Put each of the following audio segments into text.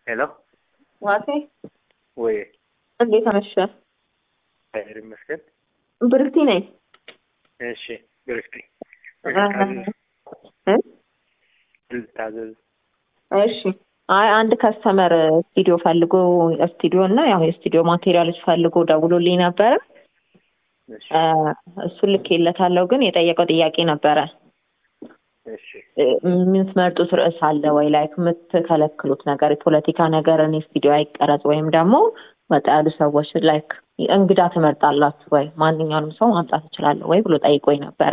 ሄሎ ዋሴ ወይ እንዴት አመሸ? እግዚአብሔር ይመስገን። ብርክቲ ነኝ። እሺ ብርክቲ እ? ልታዘዝ እሺ አይ አንድ ከስተመር ስቱዲዮ ፈልጎ ስቱዲዮ እና ያው የስቱዲዮ ማቴሪያሎች ፈልጎ ደውሎልኝ ነበረ። እሺ እ፣ እሱን ልኬለታለሁ። ግን የጠየቀው ጥያቄ ነበረ እሺ እ፣ የምትመርጡት ርዕስ አለ ወይ? ላይክ የምትከለክሉት ነገር የፖለቲካ ነገር እኔ ስቱዲዮ አይቀረጽ ወይም ደግሞ ወጣ ያሉ ሰዎች ላይክ እንግዳ ትመርጣላችሁ ወይ? ማንኛውንም ሰው ማምጣት እችላለሁ ወይ ብሎ ጠይቆኝ ነበረ።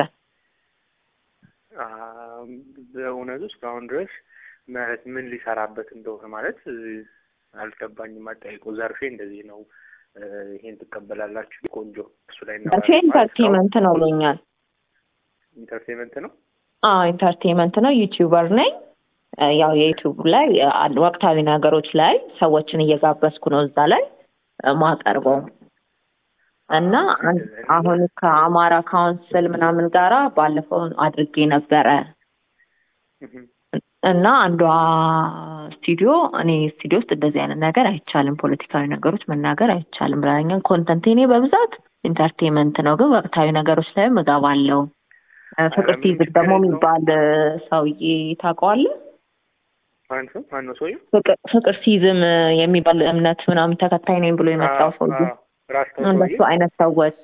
አ፣ በእውነቱ እስካሁን ድረስ ማለት ምን ሊሰራበት እንደሆነ ማለት እ፣ አልገባኝም። አጠያይቁ ዘርፌ እንደዚህ ነው እ፣ ይሄን ትቀበላላችሁ ቆንጆ እሱ ላይ በፊ እናወራለን ማለት እስካሁን ኢንተርቴንመንት ነው ብሎኛል። ኢንተርቴንመንት ነው። አዎ ኢንተርቴንመንት ነው። ዩቲዩበር ነኝ። እ፣ ያው የዩቲዩብ ላይ እ፣ አንድ ወቅታዊ ነገሮች ላይ ሰዎችን እየጋበዝኩ ነው እዛ ላይ እ፣ ማቀርበው እና አን- አሁን ከአማራ ካውንስል ምናምን ጋራ ባለፈው አድርጌ ነበረ እህ፣ እና አንዷ ስቱዲዮ እኔ ስቱዲዮ ውስጥ እንደዚህ አይነት ነገር አይቻልም፣ ፖለቲካዊ ነገሮች መናገር አይቻልም ብላኛል። ኮንተንት እኔ በብዛት ኢንተርቴንመንት ነው፣ ግን ወቅታዊ ነገሮች ላይም እገባለሁ። እ፣ ፍቅር ምንም ሲይዝግ ችግር ደግሞ የለውም። የሚባል እ፣ ሰውዬ ታውቀዋለህ? ማን ሰው ማን ነው ሰውዬው? ፍቅር ፍቅር ሲዝም እ፣ የሚባል እምነት ምናምን ተከታይ ነኝ ብሎ የመጣው አዎ፣ ሰውዬ አዎ፣ ራስ ተው እንደሱ ሰውዬ አይነት ሰዎች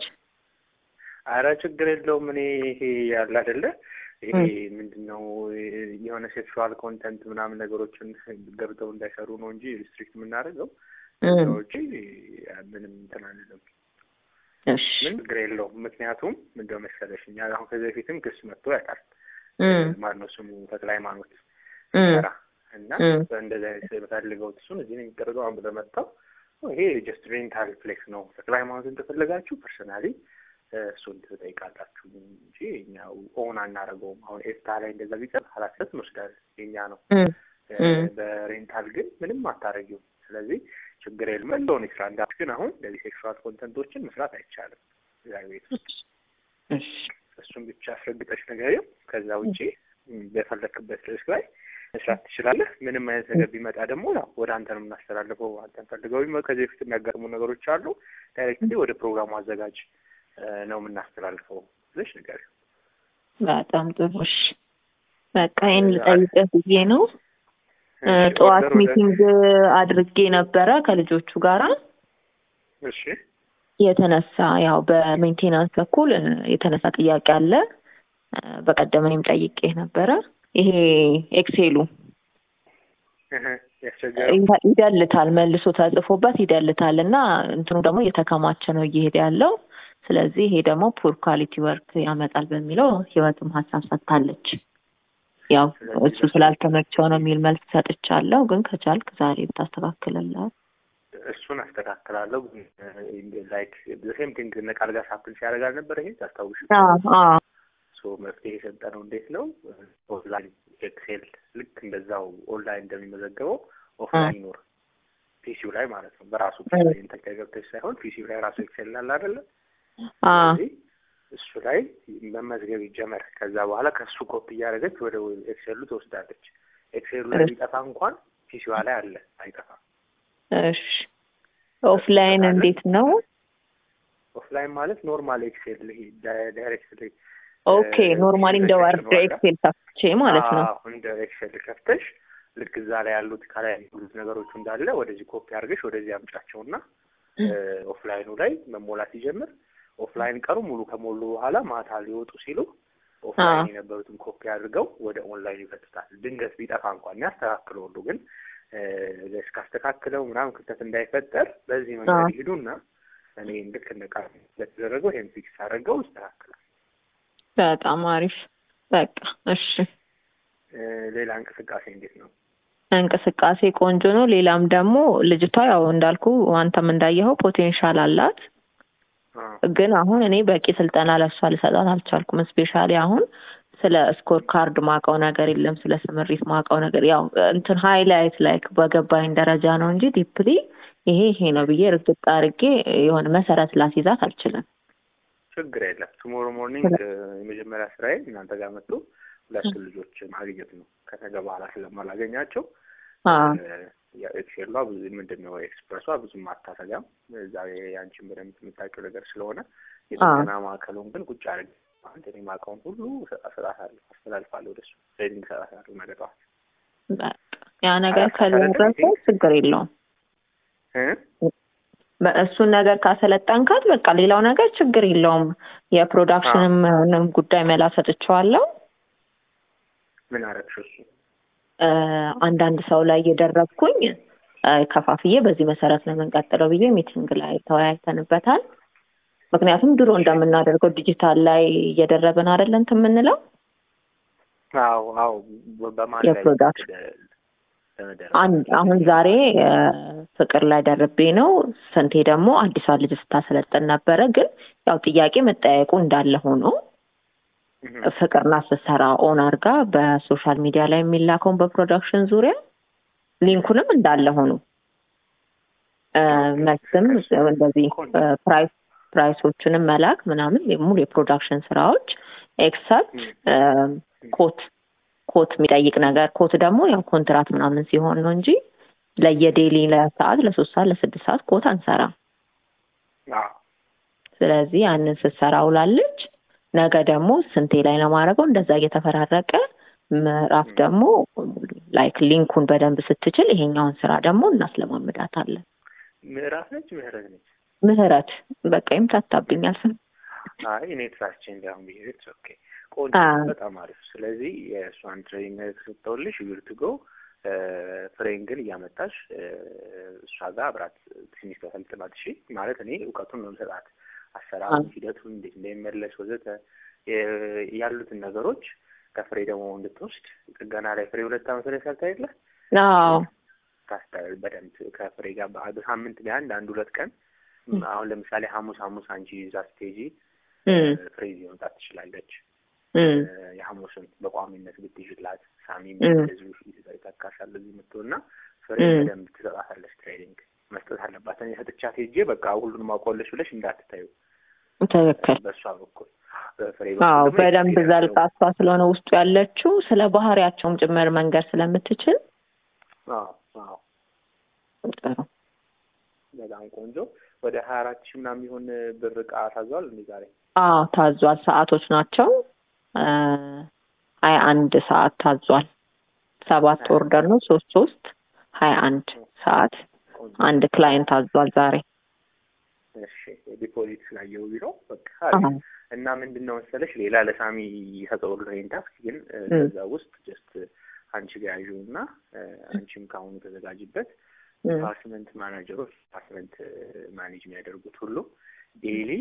አረ ችግር የለውም። እኔ ይሄ ያለ አይደለ ይሄ እ። ምንድን ነው የሆነ ሴክሹዋል ኮንተንት ምናምን ነገሮችን ገብተው እንዳይሰሩ ነው እንጂ ሪስትሪክት የምናደርገው እ፣ ከዛ ውጪ ምንም እንትን አንልም። እሺ ምን ችግር የለውም። ምክንያቱም ምንድነው መሰለሽ እኛ አሁን ከዚህ በፊትም ክስ መጥቶ ያውቃል። እ፣ ማነው ስሙ ተክለ ሃይማኖት እ፣ ሰራ እና እ፣ በእንደዚህ አይነት የምፈልገው እሱን እዚህ ነው የሚደረገው አሁን ብለህ መጣው ይሄ ጀስት ሬንታል ፕሌክስ ነው። ተክለ ሃይማኖትን ከፈለጋችሁ ፐርሰናሊ እሱን ትጠይቃላችሁ እንጂ እኛ ኦን አናደርገውም። አሁን ኤፍታ ላይ እንደዛ ቢቀር ኃላፊነት እንወስዳለን የኛ ነው። እ፣ እ፣ እ። በሬንታል ግን ምንም አታደርጊውም። ስለዚህ ችግር የለም እንደሆነ ይስራ እንዳልኩሽ፣ ግን አሁን እንደዚህ ሴክሹዋል ኮንተንቶችን መስራት አይቻልም እዛ ቤት ውስጥ። እሺ እሱን ብቻ አስረግጠሽ ነገርም ከዛ ውጪ ም፣ በፈለክበት ርዕስ ላይ መስራት ትችላለህ። ምንም አይነት ነገር ቢመጣ ደግሞ ያው ወደ አንተ ነው የምናስተላልፈው። አንተን ፈልገው ቢመ- ከዚህ በፊት የሚያጋጥሙ ነገሮች አሉ። ዳይሬክትሊ ወደ ፕሮግራሙ አዘጋጅ እ፣ ነው የምናስተላልፈው ብለሽ ነገር በጣም ጥሩ። እሺ በቃ ይህን ልጠይቅህ ብዬ ነው። እ፣ ጠዋት ኦርደር ወደ ሚቲንግ አድርጌ ነበረ ከልጆቹ ጋራ እሺ የተነሳ ያው በሜንቴናንስ በኩል እ፣ የተነሳ ጥያቄ አለ። እ፣ በቀደም እኔም ጠይቄ ነበረ። ይሄ ኤክሴሉ እህ፣ ያስቸገረው ይደ- ይደልታል፣ መልሶ ተጽፎበት ይደልታል እና እንትኑ ደግሞ እየተከማቸ ነው እየሄደ ያለው። ስለዚህ ይሄ ደግሞ ፑር ኳሊቲ ወርክ ያመጣል በሚለው ህይወትም ሀሳብ ሰጥታለች። ያው እሱ ስላልተመቸው ነው የሚል መልስ ሰጥቻለሁ። ግን ከቻልክ ዛሬ ብታስተካክልላት እሱን አስተካክላለሁ። ላይክ ሴም ቲንግ እነ ቃል ጋር ሳፕል ሲያደርግ አልነበረ ይሄ ታስታውሽ? ሶ መፍትሄ የሰጠነው እንዴት ነው? ኦንላይን ኤክሴል ልክ እንደዛው ኦንላይን እንደሚመዘገበው ኦፍላይን ይኖር ፒሲው ላይ ማለት ነው። በራሱ ፒሲ ላይ ኢንተርኔት ገብተሽ ሳይሆን ፒሲው ላይ ራሱ ኤክሴል አለ አይደለ? ስለዚህ እሱ ላይ መመዝገብ ይጀመር። ከዛ በኋላ ከእሱ ኮፒ እያደረገች ወደ ኤክሴሉ ትወስዳለች። ኤክሴሉ ላይ ቢጠፋ እንኳን ፒሲዋ ላይ አለ፣ አይጠፋም። እሺ ኦፍላይን እንዴት ነው? ኦፍላይን ማለት ኖርማል ኤክሴል ይሄ ዳይሬክትሊ ኦኬ ኖርማሊ እንደ ወርድ ኤክሴል ከፍቼ ማለት ነው። አዎ እንደ ኤክሴል ከፍተሽ ልክ እዛ ላይ ያሉት ከላይ ያሉት ነገሮቹ እንዳለ ወደዚህ ኮፒ አድርገሽ ወደዚህ አምጫቸውና ኦፍላይኑ ላይ መሞላት ይጀምር። ኦፍላይን ቀኑ ሙሉ ከሞሉ በኋላ ማታ ሊወጡ ሲሉ ኦፍላይን የነበሩትን ኮፒ አድርገው ወደ ኦንላይን ይፈቱታል። ድንገት ቢጠፋ እንኳን ያስተካክለው ሁሉ ግን እስካስተካክለው ምናምን ክፍተት እንዳይፈጠር በዚህ መንገድ ይሄዱና እኔ ልክ እንደ ቃል ለተደረገው ይሄን ፊክስ አድርገው ይስተካከላል። በጣም አሪፍ። በቃ እሺ። ሌላ እንቅስቃሴ እንዴት ነው? እንቅስቃሴ ቆንጆ ነው። ሌላም ደግሞ ልጅቷ ያው እንዳልኩ አንተም እንዳየኸው ፖቴንሻል አላት። ግን አሁን እኔ በቂ ስልጠና ለሷ ልሰጣት አልቻልኩም። ስፔሻሊ አሁን ስለ ስኮር ካርድ ማውቀው ነገር የለም። ስለ ስምሪት ማውቀው ነገር ያው እንትን ሃይላይት ላይክ በገባኝ ደረጃ ነው እንጂ ዲፕሊ ይሄ ይሄ ነው ብዬ ርግጥ አድርጌ የሆነ መሰረት ላስይዛት አልችልም። ችግር የለም። ቱሞሮ ሞርኒንግ የመጀመሪያ ስራዬ እናንተ ጋር መጥቶ ሁለቱ ልጆች ማግኘት ነው። ከነገ በኋላ ስለማላገኛቸው ኤክሴሏ ብዙ ምንድን ነው ኤክስፕረሷ ብዙም አታሰጋም። እዛ የአንቺን በደንብ የምታውቂው ነገር ስለሆነ የጥገና ማዕከሉን ግን ቁጭ አድርግ አንተ እኔ የማውቀውን ሁሉ እሰጣታለሁ፣ አስተላልፋለሁ ወደሱ ትሬኒንግ እሰጣታለሁ ነገ ጠዋት። ያ ነገር ከደረሰ ችግር የለውም። እሱን ነገር ካሰለጠንካት በቃ ሌላው ነገር ችግር የለውም። የፕሮዳክሽንም ጉዳይ መላ ሰጥቼዋለሁ። ምን አረግሽ እሱ አንዳንድ ሰው ላይ እየደረብኩኝ ከፋፍዬ በዚህ መሰረት ነው የምንቀጥለው ብዬ ሚቲንግ ላይ ተወያይተንበታል። ምክንያቱም ድሮ እንደምናደርገው ዲጂታል ላይ እየደረብን አይደለ እንትን የምንለው አዎ አዎ በማን የፕሮዳክሽን አሁን ዛሬ ፍቅር ላይ ደርቤ ነው። ስንቴ ደግሞ አዲሷ ልጅ ስታሰለጥን ነበረ። ግን ያው ጥያቄ መጠያየቁ እንዳለ ሆኖ ፍቅርና ስትሰራ ኦን አርጋ በሶሻል ሚዲያ ላይ የሚላከውን በፕሮዳክሽን ዙሪያ ሊንኩንም እንዳለ ሆኖ መልስም እንደዚህ ፕራይስ ፕራይሶችንም መላክ ምናምን ሙሉ የፕሮዳክሽን ስራዎች ኤክሰፕት ኮት ኮት የሚጠይቅ ነገር ኮት ደግሞ ያው ኮንትራት ምናምን ሲሆን ነው እንጂ ለየዴሊ ለሰዓት ለሶስት ሰዓት ለስድስት ሰዓት ኮት አንሰራም። ስለዚህ ያንን ስትሰራ ውላለች። ነገ ደግሞ ስንቴ ላይ ነው ማድረገው እንደዛ እየተፈራረቀ ምዕራፍ ደግሞ ላይክ ሊንኩን በደንብ ስትችል ይሄኛውን ስራ ደግሞ እናስለማምዳታለን። ምዕራፍ ነች ምህረት ነች ምህረት በቃ ይምታታብኛል ስም አይ እኔ ትራስቼ እንዲያሁን ብሄ ኦኬ ቆንጆ በጣም አሪፍ ስለዚህ የእሷን ትሬኒንግ ተሰጠውልሽ ዩርትጎ ፍሬን ግን እያመጣሽ እሷ ጋር አብራት ትንሽ ተሰልጥናት እሺ ማለት እኔ እውቀቱን ነው የምሰጣት አሰራሩን ሂደቱን እንዴት እንደሚመለስ ወዘተ ያሉትን ነገሮች ከፍሬ ደግሞ እንድትወስድ ጥገና ላይ ፍሬ ሁለት አመት ላይ ሰርታ የለ ታስታል በደንብ ከፍሬ ጋር በሳምንት ቢያንድ አንድ ሁለት ቀን አሁን ለምሳሌ ሐሙስ ሐሙስ አንቺ ይዛ ስቴጂ ፍሬ ይዤ መምጣት ትችላለች። የሐሙስን በቋሚነት ብትይዥላት ሳሚ እንደዚሁ ይተካሻል እዚህ የምትሆና ፍሬ በደንብ ትሰጣታለች። ትሬኒንግ መስጠት አለባት። እኔ ሰጥቻት ሄጄ በቃ ሁሉንም አውቀዋለች ብለሽ እንዳትታዩ። ትክክል። በእሷ በኩል ፍሬ አዎ፣ በደንብ ዘልቃ እሷ ስለሆነ ውስጡ ያለችው ስለ ባህሪያቸውም ጭምር መንገድ ስለምትችል አዎ አዎ ጥሩ በጣም ቆንጆ። ወደ ሀያ አራት ሺህ ምናምን የሚሆን ብር እቃ ታዟል እንዴ ዛሬ? አዎ ታዟል። ሰዓቶች ናቸው። ሀያ አንድ ሰዓት ታዟል። ሰባት ኦርደር ነው። ሶስት ሶስት ሀያ አንድ ሰዓት አንድ ክላይንት ታዟል ዛሬ። እሺ ዲፖዚት ስላየው ቢሮ በቃ እና ምንድን ነው መሰለሽ ሌላ ለሳሚ የሰጠው ይሄን ታስክ ግን ከዛ ውስጥ ጀስት አንቺ ጋር ያዥው እና አንቺም ከአሁኑ ተዘጋጅበት ዲፓርትመንት ማናጀሮች ዲፓርትመንት ማኔጅ የሚያደርጉት ሁሉ ዴይሊ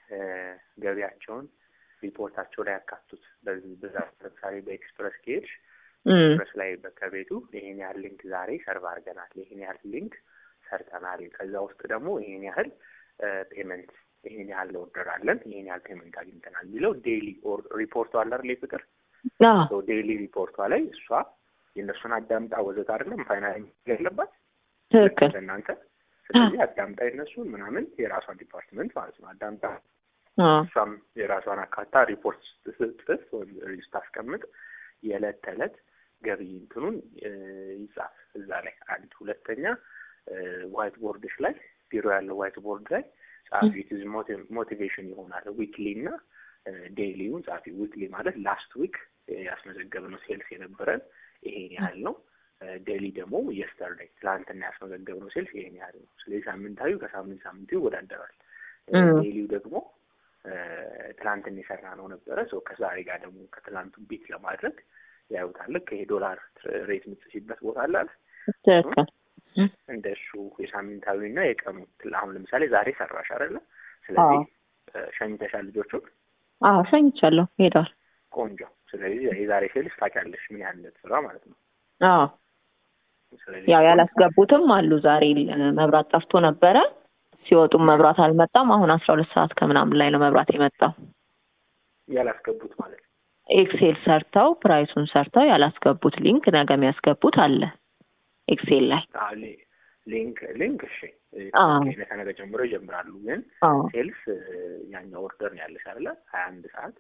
ገቢያቸውን ሪፖርታቸው ላይ ያካቱት። በዚህ ብዛት ለምሳሌ በኤክስፕረስ ከሄድሽ ኤክስፕረስ ላይ ከቤቱ ይሄን ያህል ሊንክ ዛሬ ሰርቭ አድርገናል፣ ይሄን ያህል ሊንክ ሰርተናል፣ ከዛ ውስጥ ደግሞ ይሄን ያህል ፔመንት ይሄን ያህል ኦርደር አለን፣ ይሄን ያህል ፔመንት አግኝተናል የሚለው ዴይሊ ሪፖርቷ አለ አይደል? ፍቅር ዴይሊ ሪፖርቷ ላይ እሷ የእነሱን አዳምጣ ወዘት አይደለም ፋይናል ያለባት ትክክል እናንተ ስለዚህ አዳምጣ የነሱን ምናምን የራሷን ዲፓርትመንት ማለት ነው አዳምጣ እሷም የራሷን አካታ ሪፖርት ስትጽፍ ወይም ስታስቀምጥ የዕለት ተዕለት ገቢ እንትኑን ይጻፍ እዛ ላይ አንድ ሁለተኛ ዋይት ቦርድሽ ላይ ቢሮ ያለው ዋይት ቦርድ ላይ ጻፊ ቲዝ ሞቲቬሽን ይሆናል ዊክሊ እና ዴይሊውን ጻፊ ዊክሊ ማለት ላስት ዊክ ያስመዘገብነው ሴልስ የነበረን ይሄን ያህል ነው ዴሊ ደግሞ የስተርዴይ ትላንትና ያስመዘገብነው ሴልስ ይሄን ያህል ነው። ስለዚህ ሳምንታዊ ከሳምንት ሳምንቱ ይወዳደራል። ዴሊው ደግሞ ትላንትን የሰራ ነው ነበረ ሰው ከዛሬ ጋር ደግሞ ከትላንቱ ቢት ለማድረግ ያዩታል። ልክ ይሄ ዶላር ሬት የምትጽፊበት ቦታ አለ አለ እንደ እሱ የሳምንታዊ እና የቀኑ አሁን ለምሳሌ ዛሬ ሰራሽ አይደለ? ስለዚህ ሸኝተሻል ልጆቹን? አዎ ሸኝቻለሁ፣ ሄደዋል። ቆንጆ። ስለዚህ የዛሬ ሴልስ ታውቂያለሽ ምን ያህል እንደተሰራ ማለት ነው። አዎ ያው ያላስገቡትም አሉ። ዛሬ መብራት ጠፍቶ ነበረ። ሲወጡም መብራት አልመጣም። አሁን አስራ ሁለት ሰዓት ከምናምን ላይ ነው መብራት የመጣው። ያላስገቡት ማለት ነው። ኤክሴል ሰርተው ፕራይሱን ሰርተው ያላስገቡት ሊንክ ነገ የሚያስገቡት አለ ኤክሴል ላይ ሊንክ ሊንክ እሺ፣ ከነገ ጀምሮ ይጀምራሉ። ግን ሴልስ ያኛው ኦርደር ነው ያለሽ አይደለ? ሀያ አንድ ሰዓት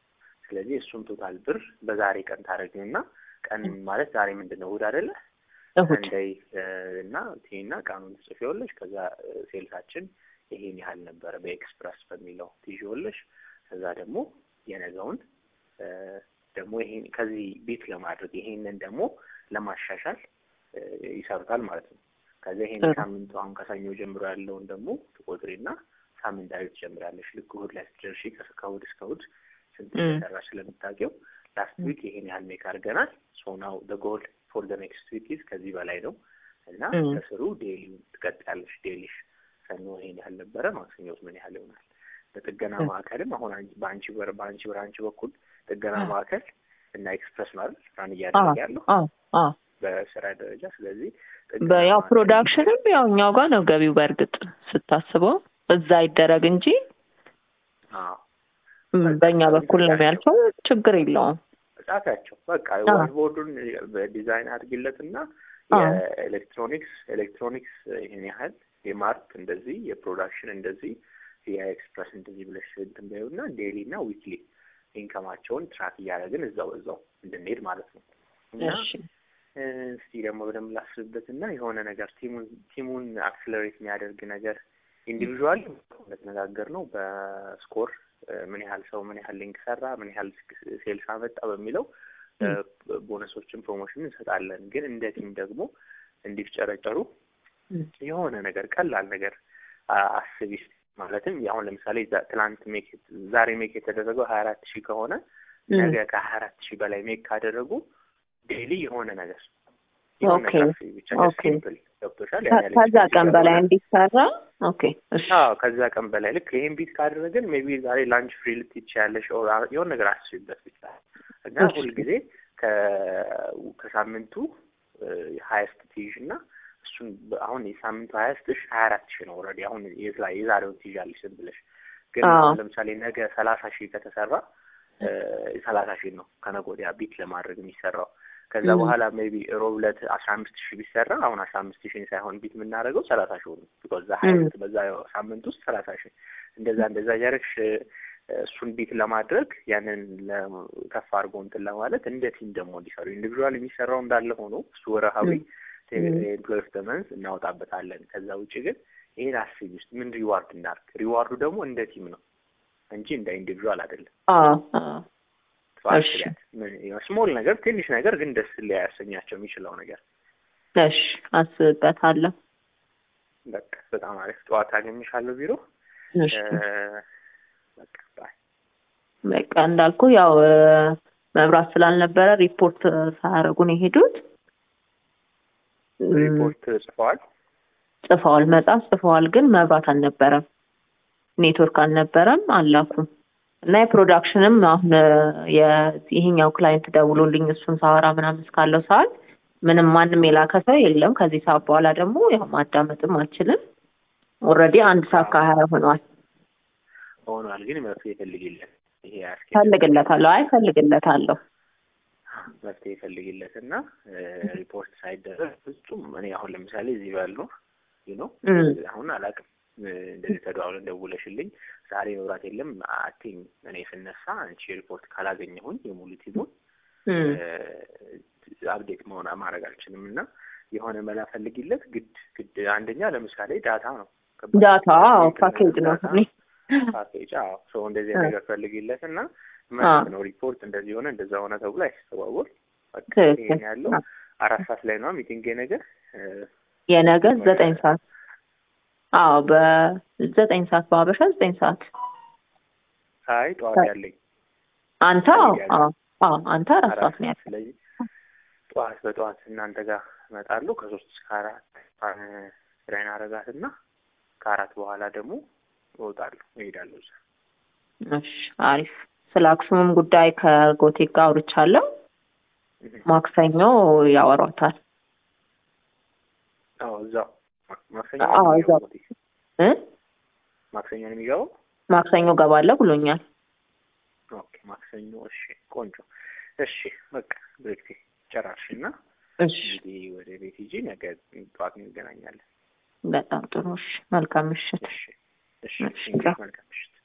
ስለዚህ እሱን ቶታል ብር በዛሬ ቀን ታደረግና ቀን ማለት ዛሬ ምንድን ነው እሑድ አይደለ? እሁድ ሰንደይ እና ቲና ቀኑን ትጽፊዋለሽ። ከዛ ሴልሳችን ይሄን ያህል ነበረ በኤክስፕረስ በሚለው ትይዥዋለሽ። ከዛ ደግሞ የነገውን ደግሞ ይሄን ከዚህ ቤት ለማድረግ ይሄንን ደግሞ ለማሻሻል ይሰሩታል ማለት ነው። ከዛ ይሄን ሳምንቱ አሁን ከሰኞ ጀምሮ ያለውን ደግሞ ትቆጥሪና ሳምንታዊ ትጀምራለሽ። ልክ እሑድ ላይ ስትደርሺ ከእሑድ እስከ እሑድ ስንት እንደሰራሽ ስለምታውቂው ላስት ዊክ ይሄን ያህል ሜክ አድርገናል። ሶ ናው ደ ጎል ፎር ደ ኔክስት ዊክ ኢዝ ከዚህ በላይ ነው እና ከስሩ ዴሊ ትቀጥያለሽ። ዴሊሽ ሰኞ ይሄን ያህል ነበረ፣ ማክሰኞት ምን ያህል ይሆናል። በጥገና ማዕከልም አሁን በአንቺ በአንቺ ብራንች በኩል ጥገና ማዕከል እና ኤክስፕረስ ማለት ራን እያደረገ ያለው በስራ ደረጃ። ስለዚህ ያው ፕሮዳክሽንም ያው እኛው ጋር ነው ገቢው። በእርግጥ ስታስበው እዛ ይደረግ እንጂ በእኛ በኩል ነው የሚያልፈው። ችግር የለውም። ጻፊያቸው በቃ ዋይትቦርዱን በዲዛይን አድርጊለት እና የኤሌክትሮኒክስ ኤሌክትሮኒክስ ይህን ያህል የማርክ እንደዚህ የፕሮዳክሽን እንደዚህ የኤክስፕረስ እንደዚህ ብለሽ እንትን በይው እና ዴይሊ እና ዊክሊ ኢንከማቸውን ትራክ እያደረግን እዛው እዛው እንድንሄድ ማለት ነው። እና እስቲ ደግሞ በደንብ ላስብበት እና የሆነ ነገር ቲሙን ቲሙን አክስለሬት የሚያደርግ ነገር ኢንዲቪዥዋል እንደተነጋገር ነው በስኮር ምን ያህል ሰው ምን ያህል ሊንክ ሰራ፣ ምን ያህል ሴልስ አመጣ በሚለው ቦነሶችን ፕሮሞሽን እንሰጣለን። ግን እንደ ቲም ደግሞ እንዲፍጨረጨሩ የሆነ ነገር ቀላል ነገር አስቢ። ማለትም አሁን ለምሳሌ ትላንት ሜክ ዛሬ ሜክ የተደረገው ሀያ አራት ሺህ ከሆነ ነገ ከሀያ አራት ሺህ በላይ ሜክ ካደረጉ ዴይሊ የሆነ ነገር የሆነ ነገር ብቻ ሲምፕል ገብቶሻል። ከዛ ቀን በላይ እንዲሰራ ኦኬ። አዎ ከዛ ቀን በላይ ልክ ይሄን ቢት ካደረግን ሜቢ ዛሬ ላንች ፍሪ ልትይ ትችያለሽ። የሆነ ነገር አስቢበት ብቻ እና ሁልጊዜ ከሳምንቱ ሀያስት ትይዥ እና እሱን አሁን የሳምንቱ ሀያስትሽ ሀያ አራት ሺህ ነው ኦልሬዲ አሁን የዛሬውን ትይዣለሽ ዝም ብለሽ ግን ለምሳሌ ነገ ሰላሳ ሺህ ከተሰራ ሰላሳ ሺህ ነው ከነገ ወዲያ ቢት ለማድረግ የሚሰራው ከዛ በኋላ ሜቢ ሮብ ዕለት አስራ አምስት ሺህ ቢሰራ አሁን አስራ አምስት ሺህ ሳይሆን ቢት የምናደርገው ሰላሳ ሺህ ነው። ቢኮዝ ሀያስት በዛ ሳምንት ውስጥ ሰላሳ ሺህ እንደዛ እንደዛ እያደረግሽ እሱን ቢት ለማድረግ ያንን ከፍ አድርጎ እንትን ለማለት እንደ ቲም ደግሞ እንዲሰሩ ኢንዲቪዥዋል የሚሰራው እንዳለ ሆኖ እሱ ወረሃዊ ኤምፕሎይ ኦፍ መንዝ እናወጣበታለን። ከዛ ውጭ ግን ይሄን አስቢ ውስጥ ምን ሪዋርድ እናርግ። ሪዋርዱ ደግሞ እንደ ቲም ነው እንጂ እንደ ኢንዲቪዥዋል አይደለም። ስሞል ነገር ትንሽ ነገር ግን ደስ ሊያሰኛቸው የሚችለው ነገር። እሺ አስብበታለሁ። በቃ በጣም አሪፍ። ጠዋት አገኝሻለሁ ቢሮ። በቃ እንዳልኩ ያው መብራት ስላልነበረ ሪፖርት ሳያደርጉ ነው የሄዱት። ሪፖርት ጽፈዋል ጽፈዋል፣ መጽሐፍ ጽፈዋል፣ ግን መብራት አልነበረም፣ ኔትወርክ አልነበረም፣ አላኩም እና የፕሮዳክሽንም አሁን ይሄኛው ክላይንት ደውሎልኝ እሱን ሳወራ ምናምን እስካለው ሰዓት ምንም ማንም የላከ ሰው የለም። ከዚህ ሰዓት በኋላ ደግሞ ያው ማዳመጥም አልችልም። ኦልሬዲ አንድ ሰዓት ከሀያ ሆኗል ሆኗል። ግን መፍትሄ ይፈልግለት ይሄ ፈልግለታለሁ። አይ ፈልግለታለሁ መፍትሄ ይፈልግለት እና ሪፖርት ሳይደረግ ፍጹም እኔ አሁን ለምሳሌ እዚህ ባሉ ነው አሁን አላውቅም እንደዚህ ተደዋውለን ደውለሽልኝ ዛሬ መብራት የለም አቲኝ እኔ ስነሳ አንቺ ሪፖርት ካላገኘሁኝ የሙሉ ቲሙን አፕዴት መሆን ማድረግ አልችልም እና የሆነ መላ ፈልጊለት ግድ ግድ አንደኛ ለምሳሌ ዳታ ነው ዳታ ፓኬጅ ነው ፓኬጅ አዎ ሰው እንደዚህ ነገር ፈልጊለት እና ማለት ነው ሪፖርት እንደዚህ ሆነ እንደዛ ሆነ ተብሎ አይስተዋወል ይሄን ያለው አራት ሰዓት ላይ ነው ሚቲንግ ነገር የነገ ዘጠኝ ሰዓት አዎ በዘጠኝ ሰዓት በሀበሻ ዘጠኝ ሰዓት አይ ጠዋት ያለኝ አንተ አዎ አዎ አንተ አራት ሰዓት ነው ያለኝ ስለዚህ ጠዋት በጠዋት እናንተ ጋር እመጣለሁ ከሶስት እስከ አራት ስራዬን አረጋትና ከአራት በኋላ ደግሞ እወጣለሁ እሄዳለሁ እዛ እሺ አሪፍ ስለ አክሱምም ጉዳይ ከጎቴ ጋር አውርቻለሁ ማክሰኞ ያወሯታል አዎ እዛው ማክሰኞ አዎ እዛው እ ማክሰኞ ነው የሚገባው ማክሰኞ ገባለሁ ብሎኛል ኦኬ ማክሰኞ እሺ ቆንጆ እሺ በቃ ብሬክቴ ጨራርሽና እሺ እንግዲህ ወደ ቤት ሂጂ ነገ ጠዋት እንገናኛለን በጣም ጥሩ እሺ መልካም ምሽት እሺ እሺ መልካም ምሽት